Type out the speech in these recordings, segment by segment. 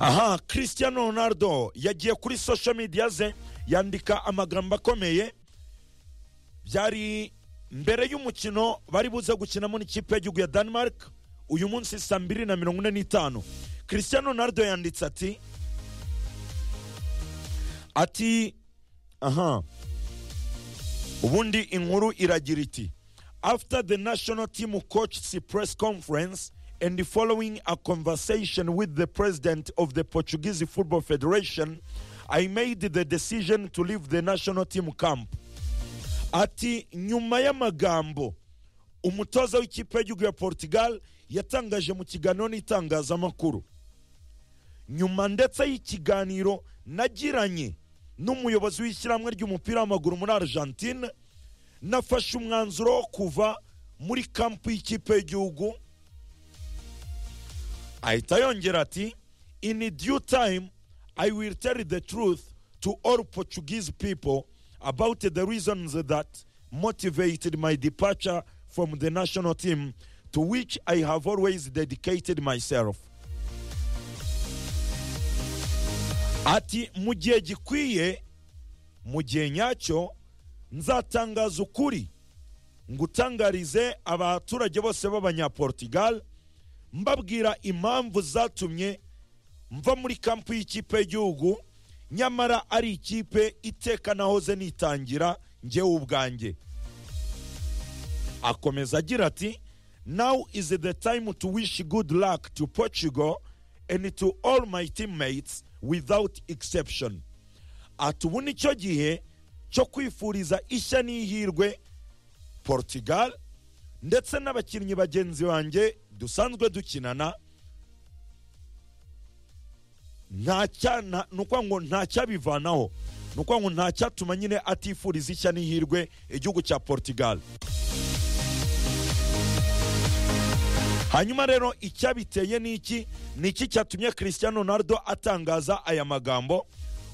aha christian ronaldo yagiye kuri social media ze yandika amagambo akomeye byari mbere y'umukino bari buze gukinamo n'ikipe y'igihugu ya denmark uyu munsi saa mbiri na mirongo ine n'itanu christian ronaldo yanditse ati ati aha ubundi inkuru iragira iti after the national team coach's press conference and following a conversation with the president of the Portuguese Football Federation, I made the decision to leave the national team camp. Ati nyuma y'amagambo umutoza w'ikipe y'igihugu ya Portugal yatangaje mu kiganiro n'itangazamakuru. Nyuma ndetse y'ikiganiro nagiranye n'umuyobozi w'ishyirahamwe ry'umupira w'amaguru muri Argentine, nafashe umwanzuro wo kuva muri kampu y'ikipe y'igihugu ahita yongera ati in due time i will tell the truth to all portuguese people about the reasons that motivated my departure from the national team to which i have always dedicated myself ati mu gihe gikwiye mu gihe nyacyo nzatangaza ukuri ngutangarize abaturage bose b'abanyaportugal mbabwira impamvu zatumye mva muri kampu y'ikipe y'igihugu nyamara ari ikipe iteka nahoze nitangira ngewe ubwanjye akomeza agira ati now is the time to wish good luck to portugal and to all my teammates without exception ati ubu nicyo gihe cyo kwifuriza ishya n'ihirwe portugal ndetse n'abakinnyi bagenzi banjye dusanzwe dukinana ni ukuvuga ngo ntacyabivanaho ni ukuvuga ngo ntacyatuma nyine atifuriza ishya n'ihirwe igihugu cya portugal hanyuma rero icyabiteye ni iki ni iki cyatumye christian ronaldo atangaza aya magambo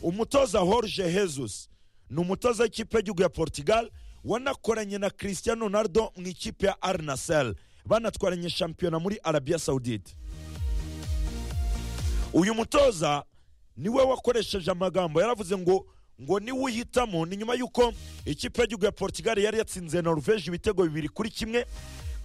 umutoza Jorge Jesus ni umutoza w'ikipe y'igihugu ya portugal wanakoranye na christian ronaldo mu ikipe ya arnasel banatwaranye shampiyona muri arabiya sawudite uyu mutoza niwe wakoresheje amagambo yaravuze ngo ngo niwe uhitamo ni nyuma y'uko ikipe y'igihugu ya portugal yari yatsinze norvege ibitego bibiri kuri kimwe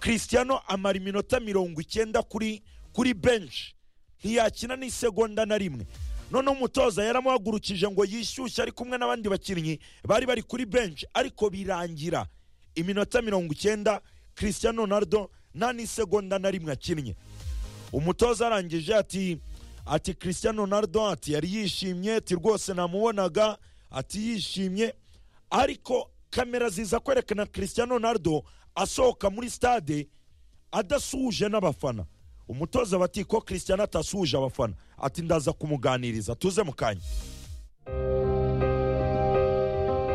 christiano amara iminota mirongo icyenda kuri kuri benshi ntiyakina n'isegonda na rimwe noneho umutoza yaramuhagurukije ngo yishyushye ari kumwe n'abandi bakinnyi bari bari kuri benshi ariko birangira iminota mirongo icyenda christian ronaldo nta n'isegonda na rimwe akinnye umutoza arangije ati ati christian ronaldo ati yari yishimye ati rwose namubonaga ati yishimye ariko kamera ziza kwerekana christian ronaldo asohoka muri stade adasuhuje n'abafana umutoza bati ko christian atasuhuje abafana ati ndaza kumuganiriza tuze mu kanya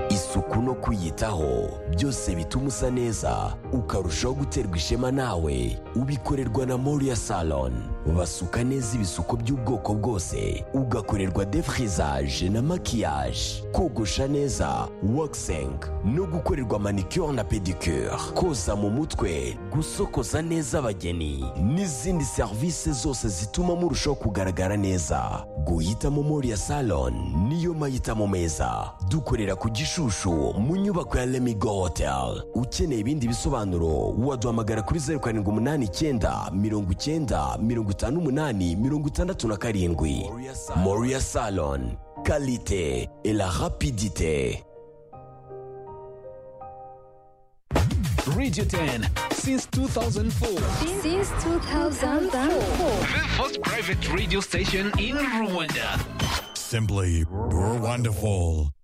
isuku no kwiyitaho byose bituma usa neza ukarushaho guterwa ishema nawe ubikorerwa na moriya salon basuka neza ibisuko by'ubwoko bwose ugakorerwa defrizaje na makiyaje kogosha neza wakisengi no gukorerwa manicure na pedicure koza mu mutwe gusokoza neza abageni n'izindi serivisi zose zituma murushaho kugaragara neza guhitamo moriya salon niyo mahitamo meza dukorera ku gishushu mu nyubako ya lemigo hoteli ukeneye ibindi bisobanuro waduhamagara kuri zeru karindwi umunani icyenda mirongo icyenda mirongo itanu umunani mirongo itandatu na karindwi moriya salon kalite la rapidite Radio 10 since 2004. Since 2004. The first private radio station in Rwanda. Simply, we're wonderful.